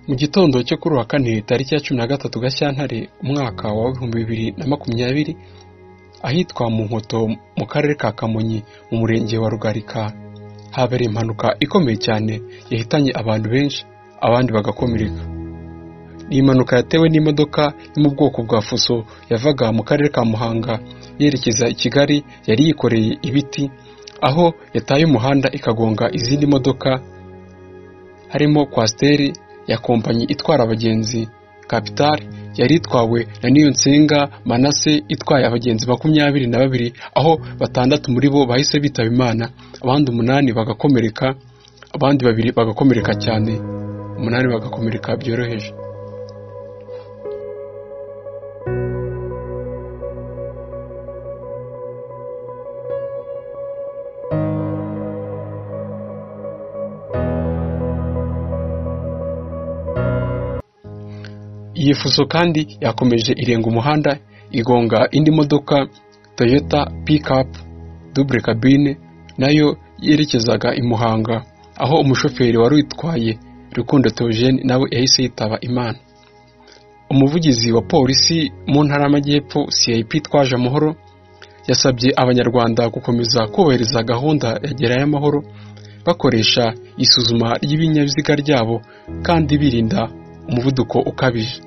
Mu gitondo cyo kuri uwa kane tariki ya cumi na gatatu Gashyantare umwaka wa ibihumbi bibiri na makumyabiri ahitwa mu Nkoto mu karere ka Kamonyi mu murenge wa Rugarika habereye impanuka ikomeye cyane yahitanye abantu benshi abandi bagakomereka ni impanuka yatewe n'imodoka yo mu bwoko bwa fuso yavaga mu karere ka Muhanga yerekeza i Kigali yari yikoreye ibiti aho yataye umuhanda ikagonga izindi modoka harimo kwasiteri ya kompanyi itwara abagenzi kapitari yari itwawe na niyonsenga manase itwaye abagenzi makumyabiri na babiri aho batandatu muri bo bahise bitaba imana abandi umunani bagakomereka abandi babiri bagakomereka cyane umunani bagakomereka byoroheje iyi fuso kandi yakomeje irenga umuhanda igonga indi modoka toyota pikapu dubure kabine nayo yerekezaga i muhanga aho umushoferi wari uyitwaye rukundo teogene nawe yahise yitaba imana umuvugizi wa polisi mu ntara y'amajyepfo cip twaje amahoro yasabye abanyarwanda gukomeza kubahiriza gahunda ya gerayo amahoro bakoresha isuzuma ry'ibinyabiziga ryabo kandi birinda umuvuduko ukabije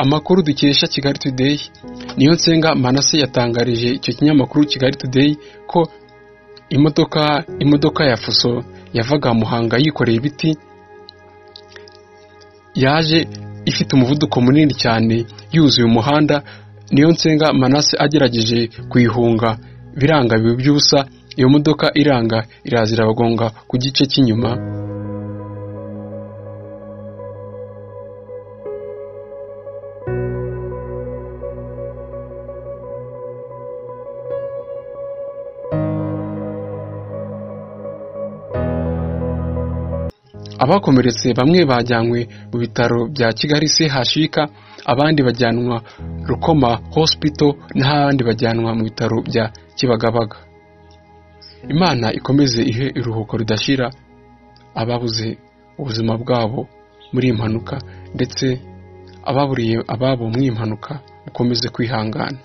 amakuru dukesha kigali today niyo nsenga manase yatangarije icyo kinyamakuru kigali today ko imodoka imodoka ya fuso yavaga muhanga yikoreye ibiti yaje ifite umuvuduko munini cyane yuzuye umuhanda niyo nsenga manase agerageje kuyihunga biranga biba by'ubusa iyo modoka iranga iraza irabagonga ku gice cy'inyuma abakomeretse bamwe bajyanywe mu bitaro bya kigali chk abandi bajyanwa rukoma hospital n'abandi bajyanwa mu bitaro bya kibagabaga imana ikomeze ihe iruhuko ridashira ababuze ubuzima bwabo muri iyi mpanuka ndetse ababuriye ababo mu iyi mpanuka mukomeze kwihangana